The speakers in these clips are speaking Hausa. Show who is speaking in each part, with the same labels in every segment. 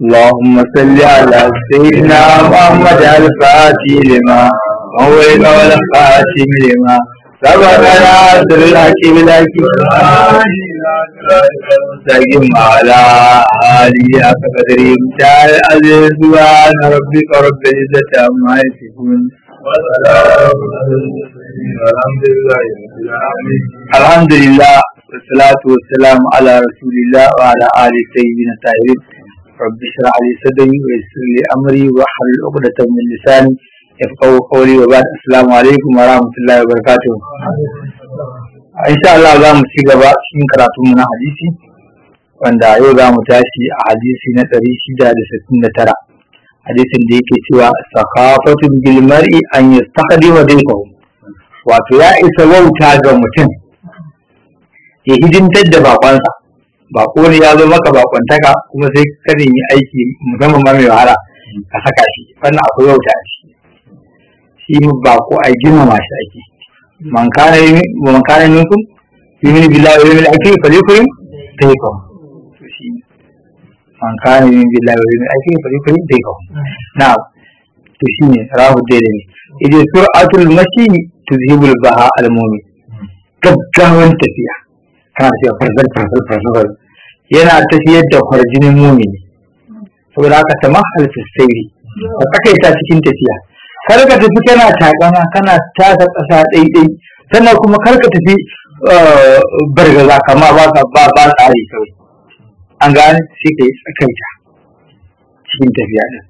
Speaker 1: اللهم صل على سيدنا محمد الفاتح لما هو والخاتم لما سبقنا سر الحكيم الحكيم مستقيم على آله حق قدره متعال العزيز سبحان ربك رب العزة عما يصفون
Speaker 2: الحمد لله رب العالمين
Speaker 1: الحمد لله والصلاة والسلام على رسول الله وعلى آله سيدنا الطاهرين رب اشرح لي صدري ويسر لي أمري واحلل عقدة من لساني يفقهوا قولي وبعد السلام عليكم ورحمة الله وبركاته إن شاء الله za mu ci gaba cikin karatunmu na hadisi wanda yau za mu tashi a hadisi na ɗari shida da sittin da tara hadisin da yake cewa sakhafatun bil mar'i an yastaqdima daykahu wato ya isa wauta ga mutum ya hidimtar da bakonsa bako ne ya zo maka bakontaka kuma sai ka nemi aiki musamman ma mai wahala ka saka shi wannan akwai wauta a ciki shi bako a girmama shi ake man kana man kana minkum yumin billahi wa yawmil akhir falyukrim daykahu to shi man kana yumin billahi wa yawmil akhir falyukrim daykahu na'am to shine rahu daidai ne idan sur'atul mashi tuzhibul baha al mu'min gaggawan tafiya kana tafiya farzal farzal farzal yana tafiyar da kwarjinin mumini saboda haka ta mahal sayri ka tsakaita cikin tafiya kar ka tafi kana takama kana taka ƙasa ɗaiɗai sannan kuma kar ka tafi bargaza kama ba ka ba ba tsari kawai an gane sai ka yi tsakaita cikin tafiya ɗin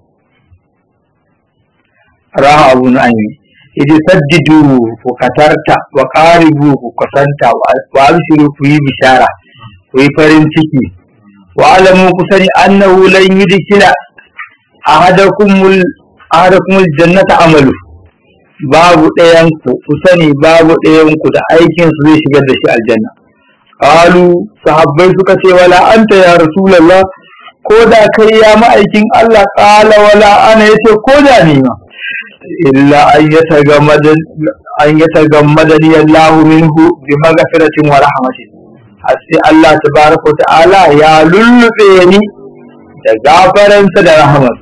Speaker 1: raha abu na idi saddidu ku katarta wa qaribu ku kusanta wa abshiru ku yi bishara ku yi farin ciki wa alamu ku sani annahu lan yudkhila ahadakumul ahadakumul jannata amalu babu ɗayan ku ku sani babu ɗayan ku da aikin su zai shigar da shi aljanna qalu sahabbai suka ce wala anta ya rasulullah ko da kai ya ma'aikin Allah qala wala ana yace ko da ni ma إلا أن يتغمد أن يتغمدني الله منه بمغفرة ورحمة حسي الله تبارك وتعالى يا للفيني تغافرا سد رحمة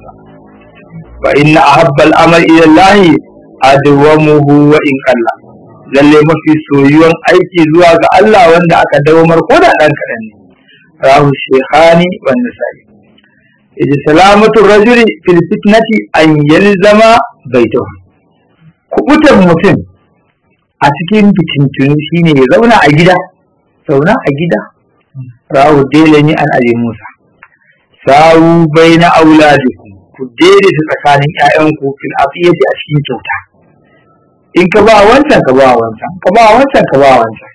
Speaker 1: فإن أحب الأمر إلى الله أدومه وإن قل lalle mafi soyuwan aiki zuwa ga Allah wanda aka dawamar ko da ɗan kaɗan ne rahu shekhani wa nisa'i idi salamatu rajuli fil fitnati an yalzama baitahu kubutan mutum a cikin fitintunu shine ya zauna a gida zauna a gida rawu delani an abi musa sawu baina auladikum ku daidaita tsakanin ƴaƴanku fil afiyati a cikin kyauta in ka ba wancan ka ba wancan ka ba wancan ka ba wancan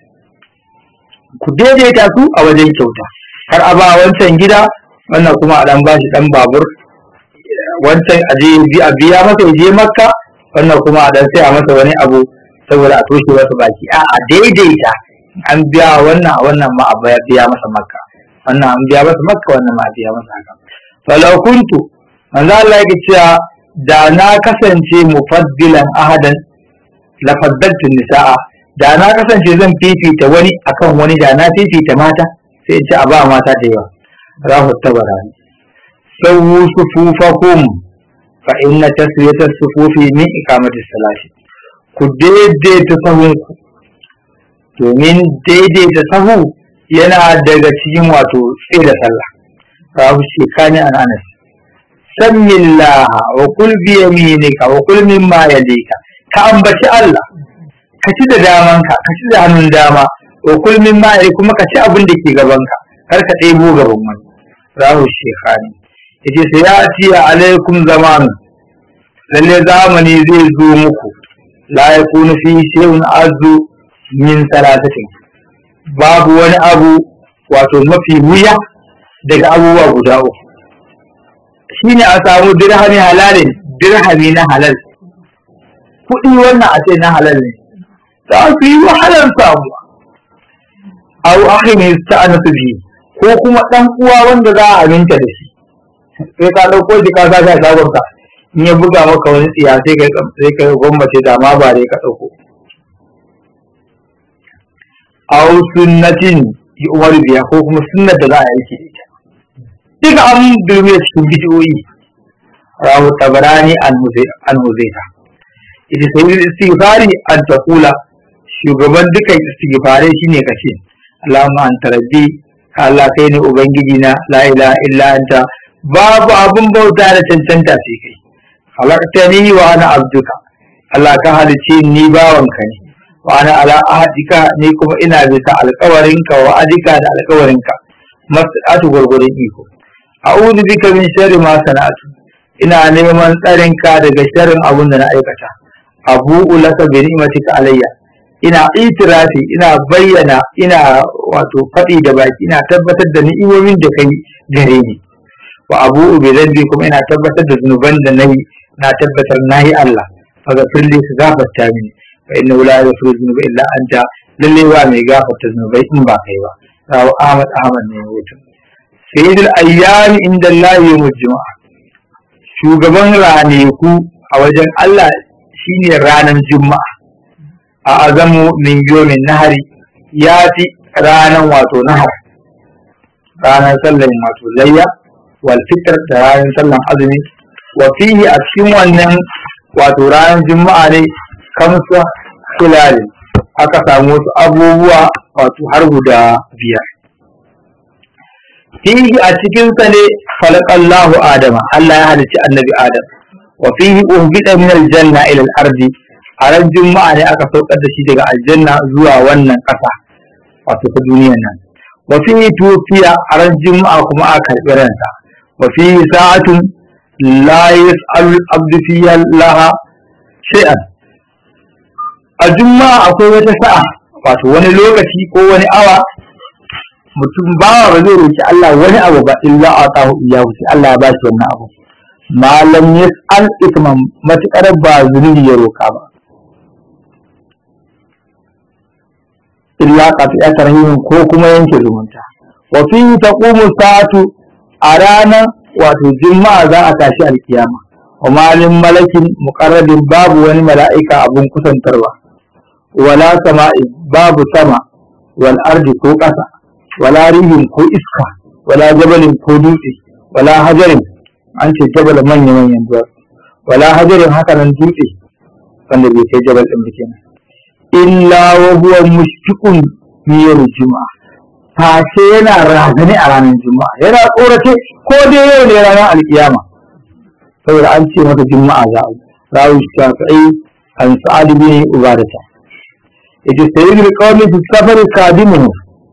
Speaker 1: ku daidaita su a wajen kyauta kar a ba wancan gida wannan kuma a dan bashi dan babur wancan a je a biya masa ya je makka wannan kuma a dan saya masa wani abu saboda a toshe masa baki a a daidaita an biya wannan a wannan ma a biya masa makka wannan an biya masa makka wannan ma a biya masa haka falau kuntu manzo Allah yake cewa da na kasance mufaddilan ahadan la faddaltu nisaa da na kasance zan fifita wani akan wani da na fifita mata sai ce a ba mata da yawa rahu tabarani سووا صفوفكم فإن تسوية الصفوف من إقامة الصلاة ku daidaita sahunku domin daidaita sahu yana daga cikin wato tsaye da sallah rahu shekani an anas sammillaha wa kul bi yaminika wa kul mimma yalika ka ambaci Allah ka ci da damanka ka ci da hannun dama wa kul mimma yalika kuma ka ci abin da ke gabanka kar ka ɗebo gaban wani rahu shekani yace sai ya ci alaikum zamanu lalle zamani zai zo muku la yakunu fi shay'un azu min salatatin babu wani abu wato mafi wuya daga abubuwa guda uku shine a samu dirhami halalin dirhami na halal kuɗi wannan a ce na halal ne za su yi wahalar samuwa au akhi ne ta bihi ko kuma ɗan uwa wanda za a aminta da shi sai ka ɗauko shi ka sa a shagon ka in ya buga maka wani tsiya sai ka sai ka gwammace da ma ba dai ka ɗauko aw sunnatin yi umar biya ko kuma sunnar da za a yi da ita duka an dulme cikin bidiyoyi rawu tabarani an huzaita ita sai istighfari an taqula shugaban dukan istighfarai shine kace Allahumma anta rabbi Allah kai ne ubangiji na la ilaha illa anta babu abun bauta da cancanta sai kai halaqtani wa ana abduka Allah ka halice ni bawanka ne wa ana ala ahadika ni kuma ina bisa alƙawarinka wa adika da alƙawarinka mas'atu gurgurin iko a'udhu bika min sharri ma sana'tu ina neman tsarinka daga sharrin abun da na aikata abu'u laka bi ni'matika alayya ina itirafi ina bayyana ina wato faɗi da baki ina tabbatar da ni'imomin da kai gare ni wa abu'u bi dhanbi kuma ina tabbatar da zunuban da nayi na tabbatar nayi Allah faga firli ka gafarta mini fa inna la yaghfiru dhunuba illa anta lalle ba mai gafarta zunubai in ba kai ba rawu Ahmad Ahmad ne mutum sayyidul ayyam inda Allah yawmul juma'a shugaban ranaku a wajen Allah shine ranar juma'a a azamu min yomin nahari ya fi ranar wato nahar ranar sallan wato layya wal fitr da ranar sallan azumi wa fihi a cikin wannan wato ranar juma'a ne kamsa kulali aka samu wasu abubuwa wato har guda biyar fihi a cikinsa ne khalaqallahu adama Allah ya halicci annabi adam wa fihi uhbita min aljanna ila al-ardi a ran juma'a ne aka saukar da shi daga aljanna zuwa wannan ƙasa wato ta duniyar nan wa fihi tufiya a ran juma'a kuma aka karɓi ransa wa fihi sa'atun la yas'alu abdu fiha laha shay'an a juma'a akwai wata sa'a wato wani lokaci ko wani awa mutum bawa ba zai roki Allah wani abu ba illa atahu iyahu sai Allah ya bashi wannan abu malam yas'al isman matukar ba zunubi ya roka ba illa qati'at rahimin ko kuma yanke zumunta wa fi taqumu sa'atu a ranar wato juma'a za a tashi alkiyama wa malin malakin muqarrabin babu wani mala'ika abun kusantarwa wala sama'i babu sama wal ardi ko ƙasa wala rihin ko iska wala jabalin ko dutse wala hajarin an ce jabal manya manyan duwatsu wala hajarin haka nan dutse wanda bai kai jabal din kenan illa wa huwa mushfiqun miyar juma'a fashe yana razani a ranar juma'a yana tsorace ko dai yau ne ranar alkiyama saboda an ce mata juma'a za a rawu shafi'i an sa'ad bin ubadata yace sayyidul qawmi fi safari kadimuhu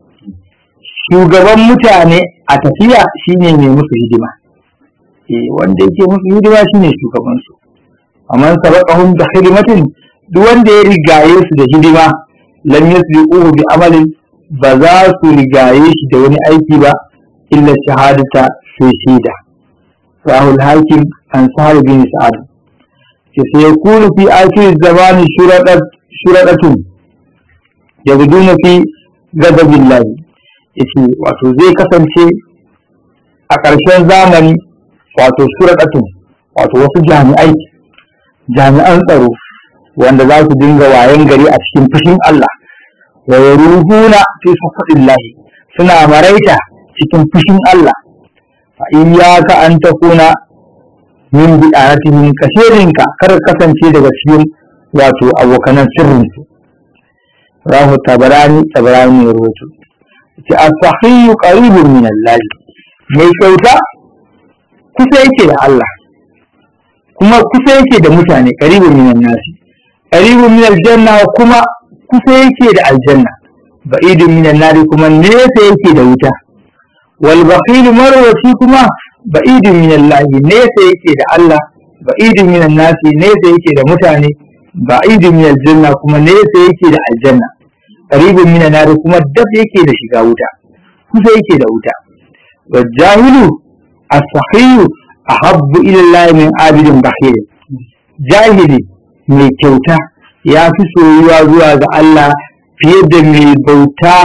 Speaker 1: shugaban mutane a tafiya shine mai musu hidima eh wanda yake musu hidima shine shugaban su amma sabaqahum da hidimatin duk wanda ya rigaye su da hidima lam yasbiquhu bi amalin ba za su rigaye shi da wani aiki ba illa shahadata sai shaida rahul hakim an sahar bin sa'ad ke sai yakunu fi akhir zamani shuradat shuradatun yabduna fi ghadabillahi yace wato zai kasance a ƙarshen zamani wato shuradatun wato wasu jami'ai jami'an tsaro wanda za su dinga wayan gari a cikin fushin Allah wa yaruhuna fi safadillahi suna maraita cikin fushin Allah fa iyyaka an takuna min bi'atihim kashirinka kar kasance daga cikin wato abokanan sirrin su rahu tabarani tabarani ya rawaito ce as-sahih qaribun min Allah mai kyauta kusa yake da Allah kuma kusa yake da mutane qaribun min nasi qaribun min aljanna kuma kusa yake da aljanna ba'idun min an kuma nesa yake da wuta wal bakhil marwati kuma ba'idun min Allah nesa yake da Allah ba'idun min nasi nesa yake da mutane ba'idun min aljanna kuma nesa yake da aljanna qaribun min an kuma dab yake da shiga wuta kusa yake da wuta wal jahilu as-sahih ahabbu ila Allah min abidin bakhil jahili mai kyauta ya fi soyuwa zuwa ga Allah fiye da mai bauta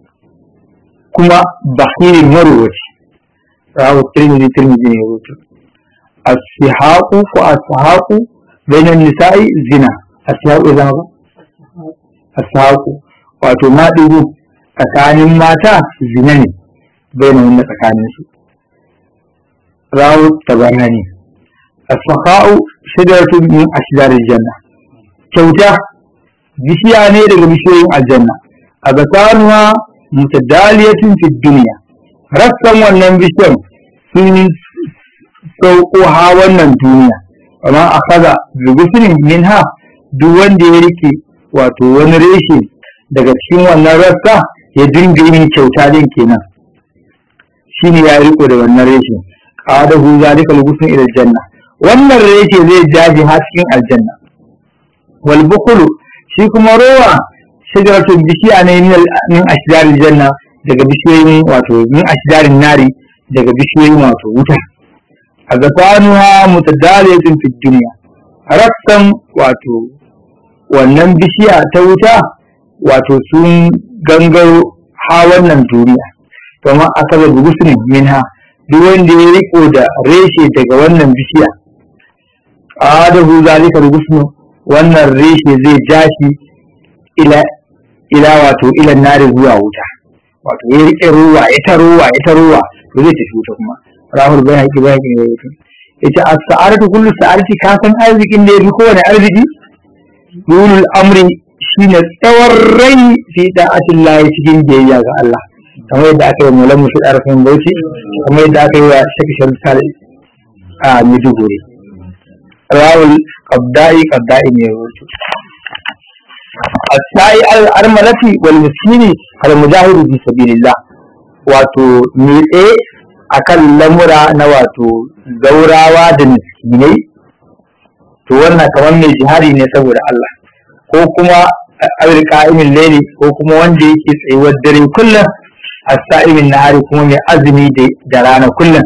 Speaker 1: kuma bahirin marowaci rawu tirmidhi tirmidhi ne rubutu as-sihaqu ko as-sihaqu bainan nisa'i zina as-sihaqu zama ba as-sihaqu wato maɗigo tsakanin mata zina ne bainan wanda tsakanin su rawu tabarani as-sakha'u shajaratun min ashjar janna kyauta bishiya ne daga bishiyoyin aljanna a gatanuwa mutadaliyatun fi duniya rassan wannan bishiyar sun sauko ha wannan duniya amma a kaza bigusirin minha duk wanda ya rike wato wani reshe daga cikin wannan rassa ya dinga yin kyauta din kenan shine ya riko da wannan reshe qadahu zalika lugusun ila janna wannan reshe zai jaji ha cikin aljanna wal bukhulu shi kuma rowa shajaratun bishiya ne min ashjaril janna daga bishiyoyin wato min ashjarin nari daga bishiyoyin wato wuta a gasanuha mutadaliyatun fi dunya rassan wato wannan bishiya ta wuta wato sun gangaro ha wannan duniya kuma aka ga gusunin minha duk wanda ya riko da reshe daga wannan bishiya adahu zalika gusnu wannan reshe zai jashi ila ila wato ila nari zuwa wuta wato ya rike ruwa ya ta ruwa ya ta ruwa to zai tafi wuta kuma rahul bai haƙi bai haƙi wuta ita as-sa'aratu kullu sa'arati ka san arzikin da yafi kowane arziki dulul amri shine tsawon rai fi da'atillahi cikin biyayya ga Allah kamar yadda aka yi mulan musu ɗarfin bauchi kamar yadda aka yi wa shaki sharifal a Maiduguri rawul qabda'i qabda'i ne rubutu as-sa'i al-armalati wal miskini al mujahidu fi sabilillah wato me tsaye akan lamura na wato zaurawa da miskinai to wannan kamar mai jihari ne saboda Allah ko kuma awil qa'imin layli ko kuma wanda yake tsayuwar dare kullum as-sa'imin nahari kuma mai azumi da rana kullum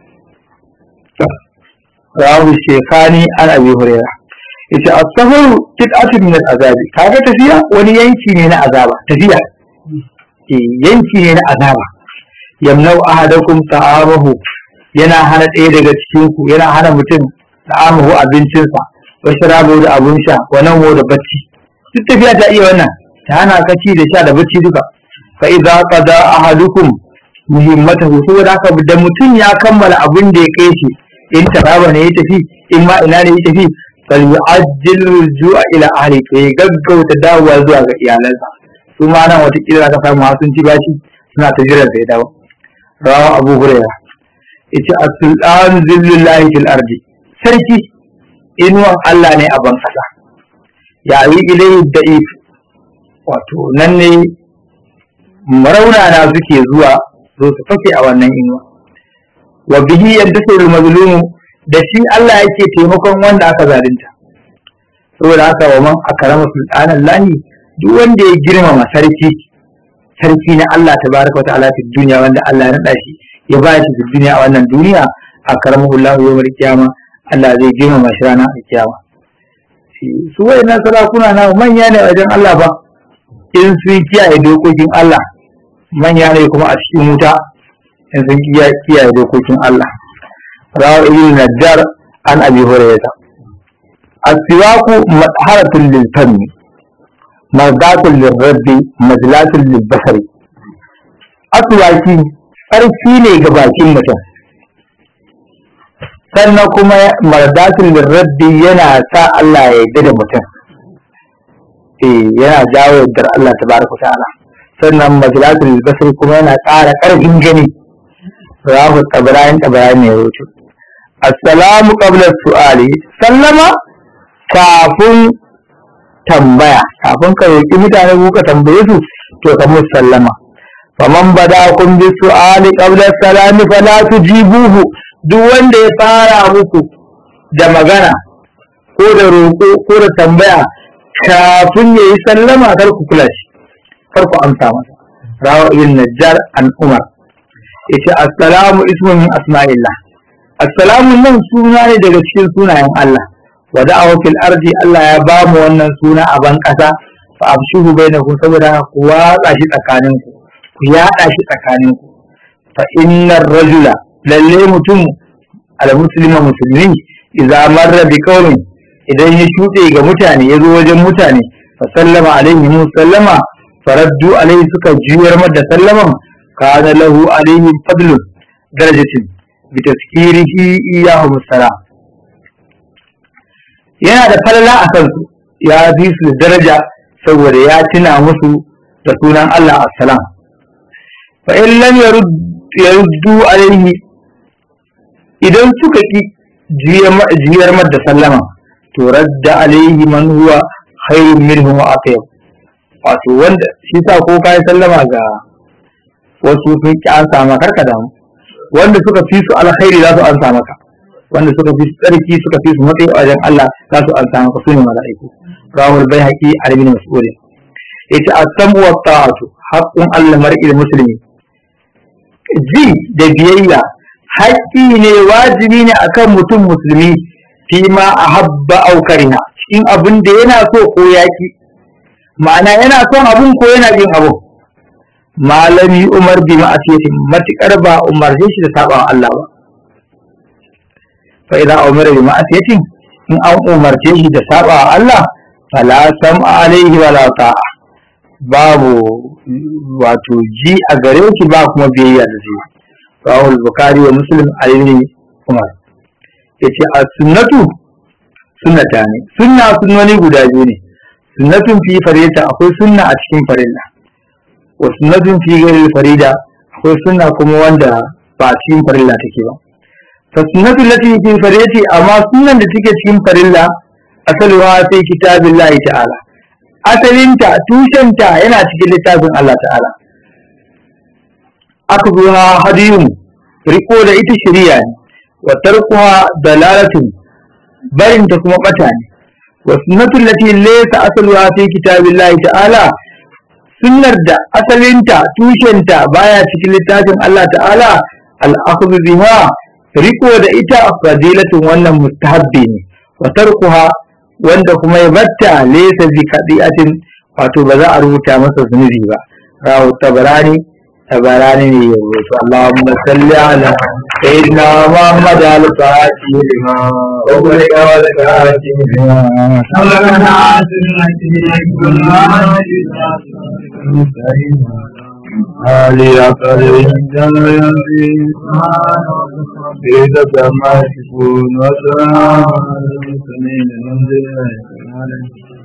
Speaker 1: rawu shekani an abi hurairah yace as-safar qit'atun min al-azabi kaga tafiya wani yanki ne na azaba tafiya eh yanki ne na azaba yamnau ahadakum ta'amahu yana hana ɗaya daga cikin ku yana hana mutum ta'amahu abincinsa wa sharabu da abun sha wa nan da bacci duk tafiya ta iya wannan ta hana ka ci da sha da bacci duka fa idza qada ahadukum muhimmatahu saboda haka da mutum ya kammala abin da ya kai shi in taraba ne ya tafi in ma ina ne ya tafi fal yu'ajjil rujua ila ahli to ya gaggauta dawowa zuwa ga iyalansa su ma nan wata kila ka samu sun ci bashi suna ta jiran sai dawo rawa abu hurairah yace as-sultan zillullahi fil ardi sarki inuwan Allah ne a ban kasa ya yi ilai da'if wato nan ne maraunana suke zuwa zo su fake a wannan inuwa wa bihi yantasirul mazlumu da shi Allah yake taimakon wanda aka zalunta saboda haka wa man akrama sultanan lahi duk wanda ya girmama sarki sarki na Allah tabaraka wa ta'ala fi duniya wanda Allah ya nada shi ya ba shi fi duniya a wannan duniya akramahu Allah yawmal qiyama Allah zai girmama shi ranar kiyama su wayannan sarakuna na manya ne wajen Allah ba in sun kiyaye dokokin Allah manya ne kuma a cikin wuta in sun kiyaye dokokin Allah rawar ibn najjar an abi hurairah as-siwaku madharatun lil fami mardatun lil rabbi majlatun lil basari aswaki tsarki ne ga bakin mutum sannan kuma mardatun lil rabbi yana sa Allah ya yarda da mutum eh yana jawo yardar Allah tabaraka ta'ala sannan majalatul basri kuma yana ƙara ƙarfin gani rahu tabrayin tabrayin ne rubutu assalamu qabla su'ali sallama kafin tambaya kafin ka roki mutane ko ka tambaye su to ka musu sallama faman bada kun bi su'ali qabla salami fala tujibuhu duk wanda ya fara muku da magana ko da roƙo ko da tambaya kafin ya yi sallama kar ku kula shi kar ku amsa masa rawa ibn najjar an umar yace assalamu ismu min asma'illah assalamu nan suna ne daga cikin sunayen Allah wa da'awa fil ardi Allah ya ba mu wannan suna a ban kasa fa abshuhu bainakum saboda ku watsa shi tsakaninku ku yada shi tsakaninku fa innar rajula lalle mutum al muslima musulmi idza marra bi qaumin idan ya shuɗe ga mutane ya zo wajen mutane fa sallama alaihi mu sallama faraddu alaihi suka juyar da sallaman kana lahu alaihi fadlun darajatin bi tazkirihi iyyahum salam yana da falala a kansu ya fi su daraja saboda ya tuna musu da sunan Allah assalam fa in lam yaruddu alaihi idan suka ki jiyar da sallama to radda alaihi man huwa khairun minhu wa atyab wato wanda shi sa ko kai sallama ga wasu sun ki an sama karka damu wanda suka fi su alkhairi za su an sa maka wanda suka fi tsarki suka fi su matsayi a wajen Allah za su an sa maka su ne mala'iku rawul baihaqi al-ibn mas'ud yace as-samu wa ta'atu haqqun Allah mar'il muslimi ji da biyayya haƙƙi ne wajibi ne akan mutum musulmi fi ma ahabba aw kariha cikin abin da yana so ko yaki ma'ana yana son abun ko yana yin abun malami umar bi ma'asiyatin matukar ba umarce shi da saba Allah ba fa idan umara bi ma'asiyatin in an umarce shi da saba Allah fala sam'a alaihi wala ta'a babu wato ji a gare shi ba kuma biyayya da shi rawul bukhari wa muslim alayhi umar yace as-sunnatu sunnata ne sunna sunnoni guda biyu ne sunnatun fi farida akwai sunna a cikin farilla wa sunnatun fi ghairi farida akwai sunna kuma wanda ba cikin farilla take ba fa sunnatu lati fi faridati amma sunnan da take cikin farilla asaluha sai kitabillahi ta'ala asalinta tushenta yana cikin littafin Allah ta'ala aka zuwa hadiyun riko da ita shari'a ne wa tarkuha dalalatun barinta kuma bata ne wa sunnatul lati laysa asluha fi kitabillahi ta'ala sunnar da asalinta tushenta baya cikin littafin Allah ta'ala al-akhdhu biha riko da ita fadilatun wannan mustahabbi ne wa tarkuha wanda kuma ya batta laysa bi kadiatin wato ba za a rubuta masa zunubi ba rawu tabarani tabarani ne ya rubuta Allahumma salli ala sayyidina Muhammad al-Fatih lima wa kulika wa al-Fatih lima
Speaker 2: سبقنا
Speaker 1: Ali akari jana yanti Ida kama shikun wa salam Samin alhamdulillah